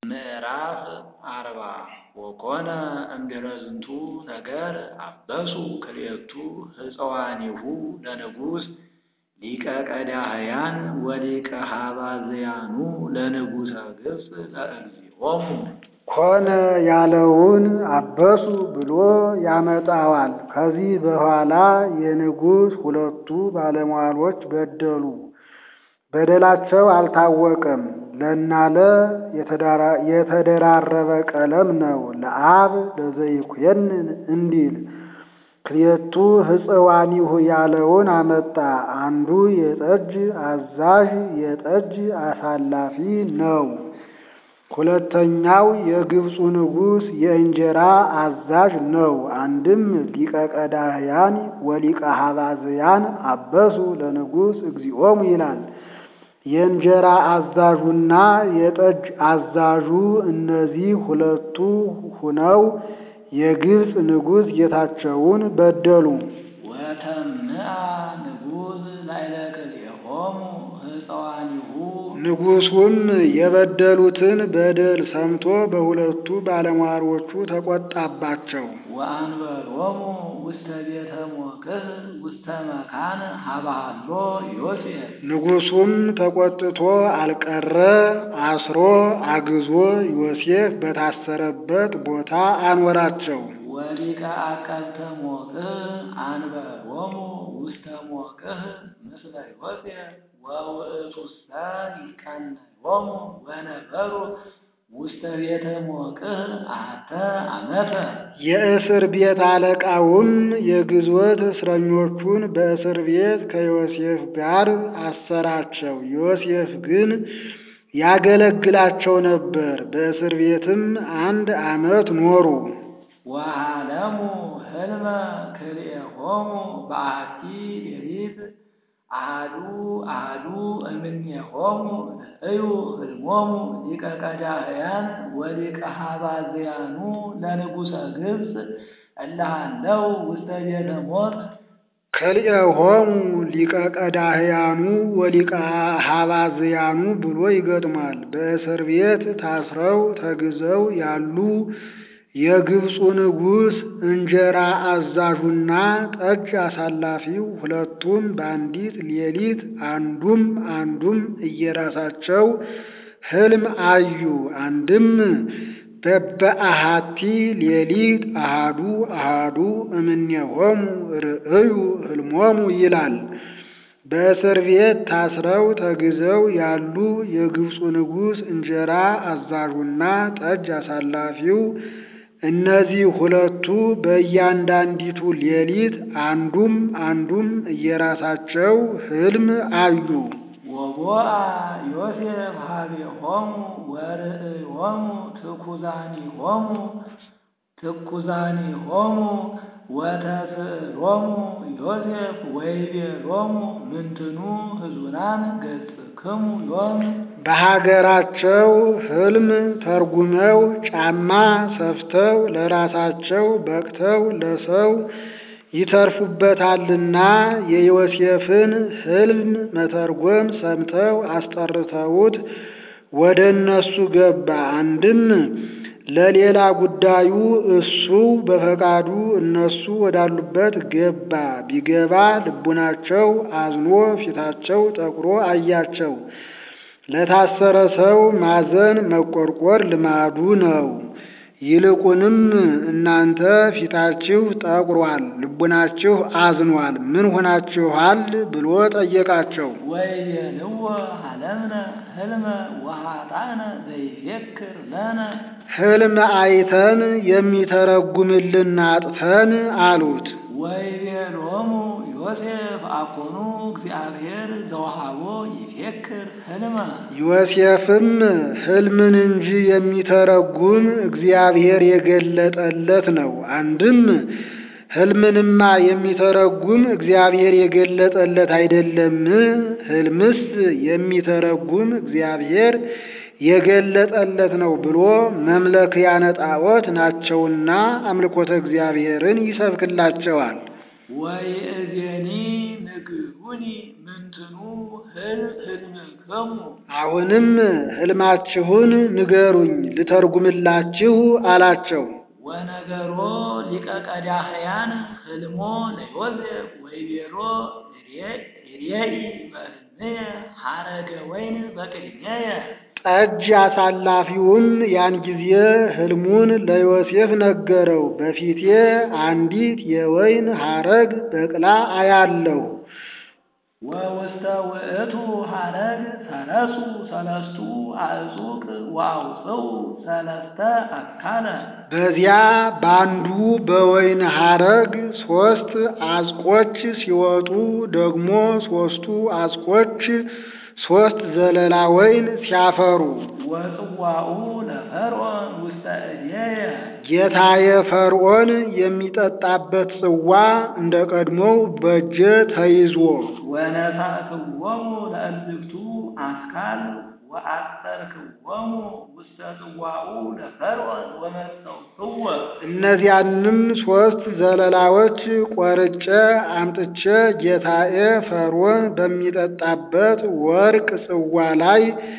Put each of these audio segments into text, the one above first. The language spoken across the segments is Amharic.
ምዕራፍ አርባ ወኮነ እምድኅረ ዝንቱ ነገር አበሱ ክልኤቱ ሕፅዋኒሁ ለንጉሥ ሊቀ ቀዳህያን ወሊቀ ኀባዝያኑ ለንጉሠ ግብፅ ለእግዚኦሙ። ኮነ ያለውን አበሱ ብሎ ያመጣዋል። ከዚህ በኋላ የንጉሥ ሁለቱ ባለሟሎች በደሉ። በደላቸው አልታወቀም። ለናለ የተደራረበ ቀለም ነው። ለአብ ለዘይኩየንን እንዲል ክልኤቱ ሕፅዋኒሁ ያለውን አመጣ። አንዱ የጠጅ አዛዥ የጠጅ አሳላፊ ነው። ሁለተኛው የግብፁ ንጉሥ የእንጀራ አዛዥ ነው። አንድም ሊቀ ቀዳህያን ወሊቀ ኀባዝያን አበሱ ለንጉሥ እግዚኦሙ ይላል። የእንጀራ አዛዡና የጠጅ አዛዡ እነዚህ ሁለቱ ሁነው የግብፅ ንጉሥ ጌታቸውን በደሉ። ወተምአ ንጉሥ ላዕለ ክልኤሆሙ ሕፅዋኒሁ ንጉሡም የበደሉትን በደል ሰምቶ በሁለቱ ባለሟሎቹ ተቆጣባቸው። ወአንበሮሙ ውስተ ቤተ ሞቅህ ውስተ መካን ሀበሃሎ ዮሴፍ ንጉሡም ተቆጥቶ አልቀረ፣ አስሮ አግዞ ዮሴፍ በታሰረበት ቦታ አኖራቸው። ወሊቀ አቀብተ ሞቅህ አንበሮሙ ውስተ ሞቅህ ምስለ ዮሴፍ ወውእቱሰ ይቀነዮሙ ወነበሩ ውስተ ቤተ ሞቅህ አሐተ ዓመተ። የእስር ቤት አለቃውም የግዞት እስረኞቹን በእስር ቤት ከዮሴፍ ጋር አሰራቸው። ዮሴፍ ግን ያገለግላቸው ነበር። በእስር ቤትም አንድ ዓመት ኖሩ። ወሃለሙ ህልመ ክልኤሆሙ በአሐቲ ሌሊት አሐዱ አሐዱ እምኔሆሙ ርእዩ ህልሞሙ ሊቀ ቀዳህያን ወሊቀ ኀባዝያኑ ለንጉሠ ግብፅ እለ ሀለው ውስተ ቤተ ሞት ክልኤሆሙ ሊቀ ቀዳህያኑ ወሊቀ ኀባዝያኑ ብሎ ይገጥማል። በእስር ቤት ታስረው ተግዘው ያሉ የግብፁ ንጉሥ እንጀራ አዛዡና ጠጅ አሳላፊው ሁለቱም በአንዲት ሌሊት አንዱም አንዱም እየራሳቸው ህልም አዩ። አንድም በበአሐቲ ሌሊት አሃዱ አሃዱ እምኔሆሙ ርእዩ ህልሞሙ ይላል። በእስር ቤት ታስረው ተግዘው ያሉ የግብፁ ንጉሥ እንጀራ አዛዡና ጠጅ አሳላፊው እነዚህ ሁለቱ በእያንዳንዲቱ ሌሊት አንዱም አንዱም እየራሳቸው ህልም አዩ። ወቦአ ዮሴፍ ኀቤሆሙ ወርእዮሙ ትኩዛኒሆሙ ትኩዛኒሆሙ ወተስእሎሙ ዮሴፍ ወይቤሎሙ ምንትኑ ሕዙናን ገጽክሙ ዮም በሀገራቸው ህልም ተርጉመው ጫማ ሰፍተው ለራሳቸው በቅተው ለሰው ይተርፉበታልና የዮሴፍን ህልም መተርጎም ሰምተው አስጠርተውት ወደ እነሱ ገባ። አንድም ለሌላ ጉዳዩ እሱ በፈቃዱ እነሱ ወዳሉበት ገባ። ቢገባ ልቡናቸው አዝኖ ፊታቸው ጠቁሮ አያቸው። ለታሰረ ሰው ማዘን መቆርቆር ልማዱ ነው። ይልቁንም እናንተ ፊታችሁ ጠቁሯል፣ ልቡናችሁ አዝኗል፣ ምን ሆናችኋል ብሎ ጠየቃቸው። ወይቤልዎ ሀለምነ ህልመ ወኃጣነ ዘይፌክር ለነ ህልም አይተን የሚተረጉምልን አጥተን አሉት። ወይቤሎሙ ዮሴፍ አኮኑ እግዚአብሔር ዘወሃቦ ይፌክር ህልመ ዮሴፍም ህልምን እንጂ የሚተረጉም እግዚአብሔር የገለጠለት ነው። አንድም ህልምንማ የሚተረጉም እግዚአብሔር የገለጠለት አይደለም። ህልምስ የሚተረጉም እግዚአብሔር የገለጠለት ነው ብሎ መምለክያነ ጣዖት ናቸውና አምልኮተ እግዚአብሔርን ይሰብክላቸዋል። ወይእዜኒ ንግሩ ህሉኒ ምንትኑ ህልም ህልምክሙ አሁንም ሕልማችሁን ንገሩኝ ልተርጉምላችሁ አላቸው። ወነገሮ ሊቀ ቀዳህያን ህልሞ ለዮሴፍ ወይቤሎ ርየኢ በሕልምየ ሐረገ ወይን በቅድሜየ ጠጅ አሳላፊውም ያን ጊዜ ሕልሙን ለዮሴፍ ነገረው። በፊቴ አንዲት የወይን ሐረግ በቅላ አያለሁ። ወውስተ ውእቱ ሐረግ ሰረሱ ሰለስቱ አዕጹቅ ወአውፅኡ ሰለስተ አካለ በዚያ ባንዱ በወይን ሐረግ ሦስት አዝቆች ሲወጡ ደግሞ ሦስቱ አዝቆች ሦስት ዘለላ ወይን ሲያፈሩ ወጽዋኡ ለፈርዖን ውስተ እዴየ ጌታዬ ፈርዖን የሚጠጣበት ጽዋ እንደ ቀድሞው በእጄ ተይዞ ወነሳእክዎሙ ለእልፍቱ አስካል ወአጠርክዎሙ ውስተ ጽዋኡ ለፈርዖን ወመጸውክዎ እነዚያንም ሦስት ዘለላዎች ቆርጬ አምጥቼ ጌታዬ ፈርዖን በሚጠጣበት ወርቅ ጽዋ ላይ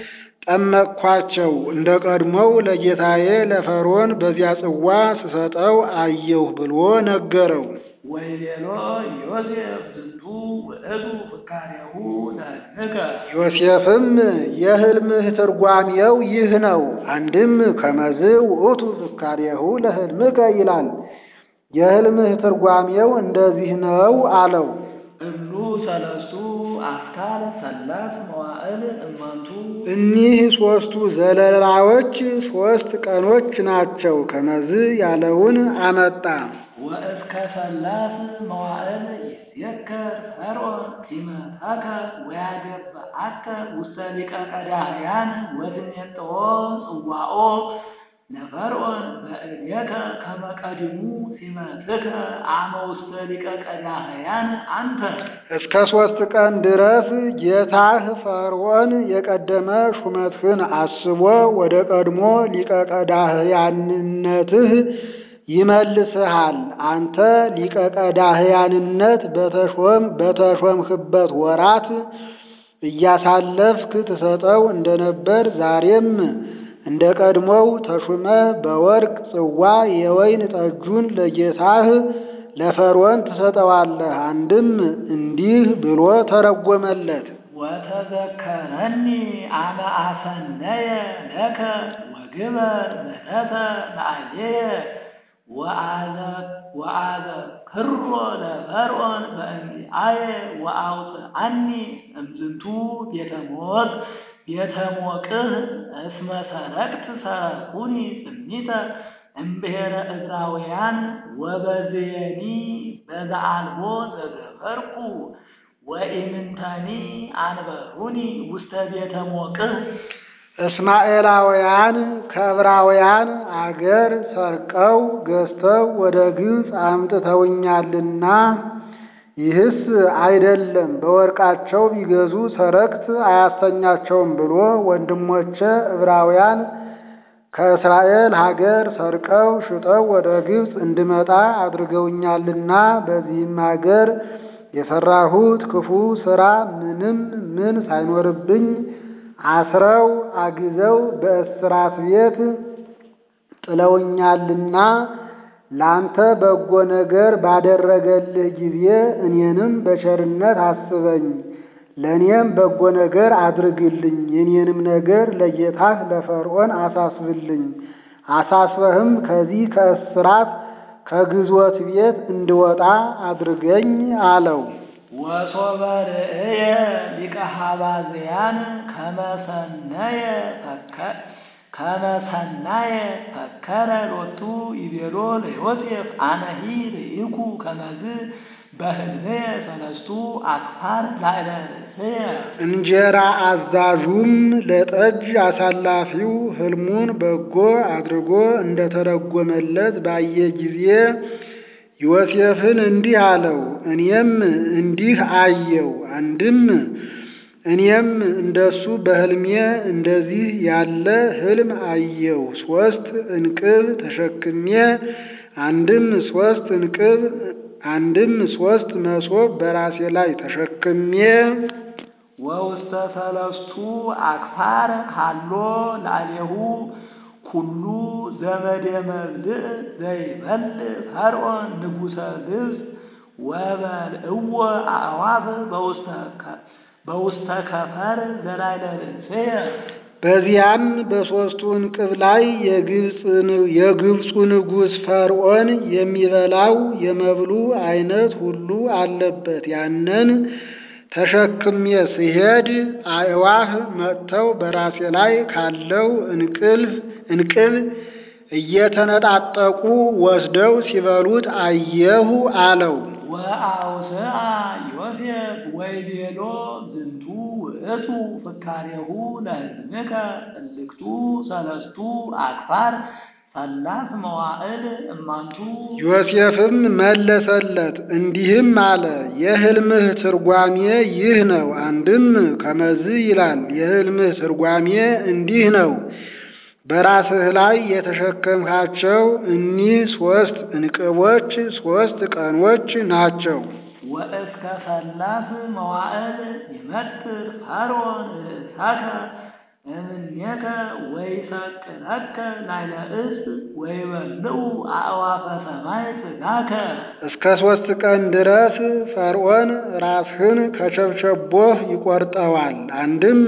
ጠመቅኳቸው። እንደ ቀድሞው ለጌታዬ ለፈርዖን በዚያ ጽዋ ስሰጠው አየሁ ብሎ ነገረው። ወይቤሎ ዮሴፍ ዝንቱ ውእቱ ፍካሬሁ ለሕልምከ ዮሴፍም የሕልምህ ትርጓሜው ይህ ነው። አንድም ከመዝ ውእቱ ፍካሬሁ ለሕልምከ ይላል። የሕልምህ ትርጓሜው እንደዚህ ነው አለው። እሉ ሰለስቱ አስካል ሰላስ መዋዕል እማንቱ እኒህ ሦስቱ ዘለላዎች ሦስት ቀኖች ናቸው። ከመዝ ያለውን አመጣ። ወእስከ ሰላስ መዋዕል ይትዘከር ፈርዖን ሲመታከ ወያገብአከ ውስተ ሊቀ ቀዳህያን ወትሜጥዎ ጽዋኦ ለፈርዖን በእዴከ ከመ ቀዲሙ ሲመትከ አመ ውስተ ሊቀ ቀዳህያን አንተ እስከ ሦስት ቀን ድረስ ጌታህ ፈርዖን የቀደመ ሹመትህን አስቦ ወደ ቀድሞ ሊቀ ቀዳህያንነትህ ይመልስሃል። አንተ ሊቀ ቀዳህያንነት በተሾም በተሾምህበት ወራት እያሳለፍክ ትሰጠው እንደነበር ዛሬም እንደ ቀድሞው ተሹመ በወርቅ ጽዋ የወይን ጠጁን ለጌታህ ለፈርዖን ትሰጠዋለህ። አንድም እንዲህ ብሎ ተረጎመለት። ወተዘከረኒ አመ አሰነየ ለከ ወግበር ምሕረተ ለአየየ ወአዘክሮ ለፈርዖን በእንቲአየ ወአውፅአኒ እምዝንቱ ቤተ ሞቅ ቤተ ሞቅህ እስመ ሰረቅት ሰረቁኒ ጽሚተ እምብሔረ ዕዝራውያን ወበዝየኒ በዘአልቦ ዘገበርኩ ወኢምንተኒ አንበሩኒ ውስተ ቤተ ሞቅህ እስማኤላውያን ከዕብራውያን አገር ሰርቀው ገዝተው ወደ ግብፅ አምጥተውኛልና ይህስ አይደለም በወርቃቸው ቢገዙ ሰረክት አያሰኛቸውም ብሎ ወንድሞቼ ዕብራውያን ከእስራኤል ሀገር ሰርቀው ሽጠው ወደ ግብፅ እንድመጣ አድርገውኛልና በዚህም ሀገር የሰራሁት ክፉ ሥራ ምንም ምን ሳይኖርብኝ አስረው አግዘው በእስራት ቤት ጥለውኛልና ላንተ በጎ ነገር ባደረገልህ ጊዜ እኔንም በቸርነት አስበኝ፣ ለእኔም በጎ ነገር አድርግልኝ። የኔንም ነገር ለጌታህ ለፈርዖን አሳስብልኝ። አሳስበህም ከዚህ ከእስራት ከግዞት ቤት እንድወጣ አድርገኝ አለው። ወሶበ ርእየ ሊቀ ሀባዝያን ከመሰነየ ከመሰናየ ፈከረ ሎቱ ይቤሎ ለዮሴፍ አነሂ ርኢኩ ከመዝ በሕልምየ ሰለስቱ አክፋር ላዕለ ርእስየ እንጀራ አዛዡም ለጠጅ አሳላፊው ሕልሙን በጎ አድርጎ እንደተረጎመለት ባየ ጊዜ ዮሴፍን እንዲህ አለው፣ እኔም እንዲህ አየው። አንድም እኔም እንደሱ በሕልሜ እንደዚህ ያለ ሕልም አየው። ሦስት እንቅብ ተሸክሜ አንድም ሦስት እንቅብ አንድም ሶስት መሶብ በራሴ ላይ ተሸክሜ ወውስተ ሰለስቱ አክፋር ሃሎ ላዕሌሁ ኩሉ ዘመደ መብልዕ ዘይበልዕ ፈርዖን ንጉሠ ግብፅ ወበልዕዎ አዕዋፍ በውስተ ከፈር ዘላዕለ ርእስየ በዚያም በሦስቱ እንቅብ ላይ የግብፁ ንጉሥ ፈርዖን የሚበላው የመብሉ አይነት ሁሉ አለበት። ያንን ተሸክሜ ስሄድ አዕዋፍ መጥተው በራሴ ላይ ካለው እንቅልፍ እንቅብ እየተነጣጠቁ ወስደው ሲበሉት አየሁ አለው። ወአውስአ ዮሴፍ ወይቤሎ ዝንቱ ውእቱ ፍካሬሁ ለሕዝብከ እልክቱ ሰለስቱ አክፋር ሰላስ መዋዕል እማንቱ ዮሴፍም መለሰለት እንዲህም አለ፣ የሕልምህ ትርጓሜ ይህ ነው። አንድም ከመዝ ይላል። የሕልምህ ትርጓሜ እንዲህ ነው። በራስህ ላይ የተሸከምካቸው እኒህ ሦስት እንቅቦች ሦስት ቀኖች ናቸው። ወእስከ ሰላስ መዋዕል ይመትር ፈርዖን ርእሳከ እምኔከ ወይሰቅለከ ላዕለ ዕፅ ወይበልዑ አዕዋፈ ሰማይ ሥጋከ እስከ ሦስት ቀን ድረስ ፈርዖን ራስህን ከቸብቸቦህ ይቆርጠዋል። አንድም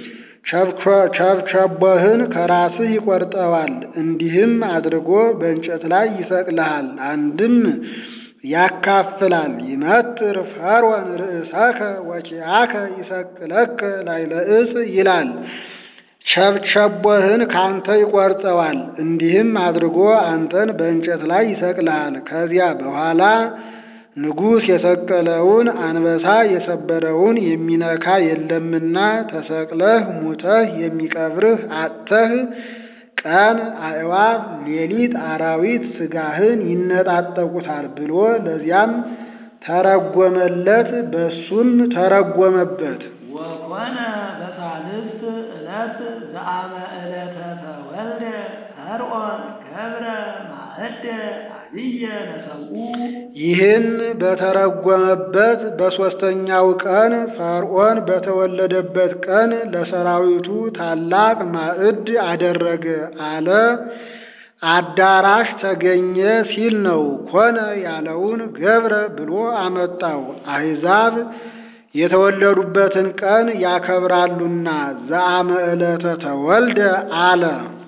ቸብቸቦህን ከራስህ ይቆርጠዋል። እንዲህም አድርጎ በእንጨት ላይ ይሰቅልሃል። አንድም ያካፍላል። ይመትር ፈርዖን ርእሰከ ወኪያከ ይሰቅለከ ላዕለ ዕፅ ይላል። ቸብቸቦህን ካንተ ይቆርጠዋል። እንዲህም አድርጎ አንተን በእንጨት ላይ ይሰቅልሃል። ከዚያ በኋላ ንጉሥ የሰቀለውን አንበሳ የሰበረውን የሚነካ የለምና ተሰቅለህ ሙተህ የሚቀብርህ አጥተህ ቀን አዕዋፍ ሌሊት አራዊት ሥጋህን ይነጣጠቁታል ብሎ ለዚያም ተረጎመለት፣ በሱም ተረጎመበት። ወኮነ በሳልስት ዕለት ዘአመ ዕለተ ተወልደ ፈርዖን ገብረ ማዕደ አብየ ለሰብኡ ይህን በተረጎመበት በሦስተኛው ቀን ፈርዖን በተወለደበት ቀን ለሰራዊቱ ታላቅ ማዕድ አደረገ አለ። አዳራሽ ተገኘ ሲል ነው። ኮነ ያለውን ገብረ ብሎ አመጣው። አሕዛብ የተወለዱበትን ቀን ያከብራሉና ዘአመ ዕለተ ተወልደ አለ።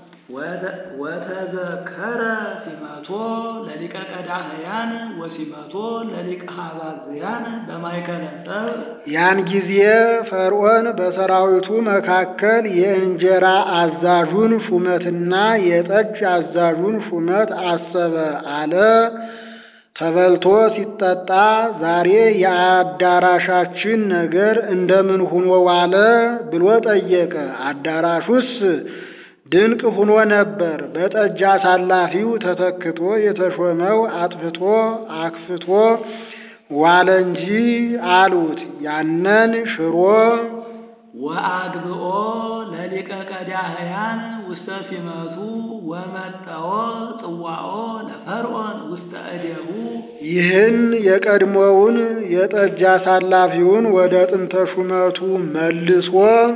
ወተዘከረ ሲመቶ ለሊቀ ቀዳመያን ወሲመቶ ለሊቀ ሀባዝያን በማእከለ ጠብ ያን ጊዜ ፈርዖን በሰራዊቱ መካከል የእንጀራ አዛዡን ሹመትና የጠጅ አዛዡን ሹመት አሰበ አለ። ተበልቶ ሲጠጣ ዛሬ የአዳራሻችን ነገር እንደምን ሁኖ ዋለ ብሎ ጠየቀ። አዳራሹስ ድንቅ ሁኖ ነበር። በጠጅ አሳላፊው ተተክቶ የተሾመው አጥፍቶ አክፍቶ ዋለ እንጂ አሉት። ያንን ሽሮ ወአግብኦ ለሊቀ ቀዳህያን ውስተ ሲመቱ ወመጠኦ ጽዋኦ ለፈርዖን ውስተ እዴሁ ይህን የቀድሞውን የጠጅ አሳላፊውን ወደ ጥንተ ሹመቱ መልሶ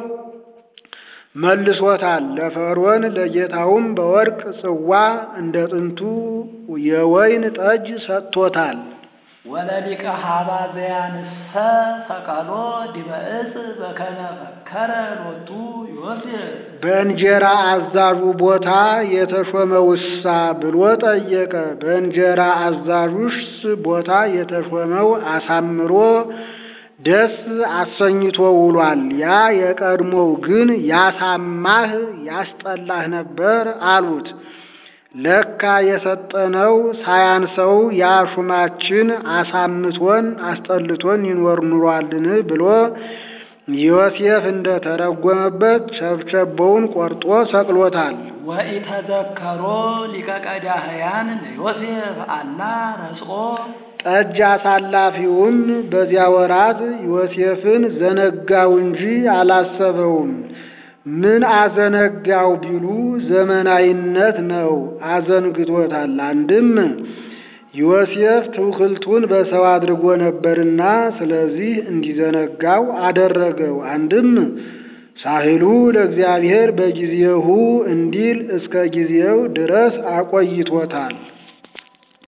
መልሶታል። ለፈርዖን ለጌታውም በወርቅ ጽዋ እንደ ጥንቱ የወይን ጠጅ ሰጥቶታል። ወለሊቀ ሀባዘያንሰ ሰቀሎ ዲበ ዕፅ በከመ ፈከረ ሎቱ ዮሴፍ በእንጀራ አዛዡ ቦታ የተሾመውሳ ብሎ ጠየቀ። በእንጀራ አዛዡስ ቦታ የተሾመው አሳምሮ ደስ አሰኝቶ ውሏል። ያ የቀድሞው ግን ያሳማህ ያስጠላህ ነበር አሉት። ለካ የሰጠነው ሳያንሰው ያ ሹማችን አሳምቶን አስጠልቶን ይኖር ኑሯልን ብሎ ዮሴፍ እንደ ተረጎመበት ቸብቸቦውን ቆርጦ ሰቅሎታል። ወኢተዘከሮ ሊቀ ቀዳህያን ለዮሴፍ አላ ረስኦ ጠጅ አሳላፊውም በዚያ ወራት ዮሴፍን ዘነጋው እንጂ አላሰበውም። ምን አዘነጋው ቢሉ ዘመናዊነት ነው፣ አዘንግቶታል። አንድም ዮሴፍ ትውክልቱን በሰው አድርጎ ነበርና ስለዚህ እንዲዘነጋው አደረገው። አንድም ሳህሉ ለእግዚአብሔር በጊዜሁ እንዲል እስከ ጊዜው ድረስ አቆይቶታል።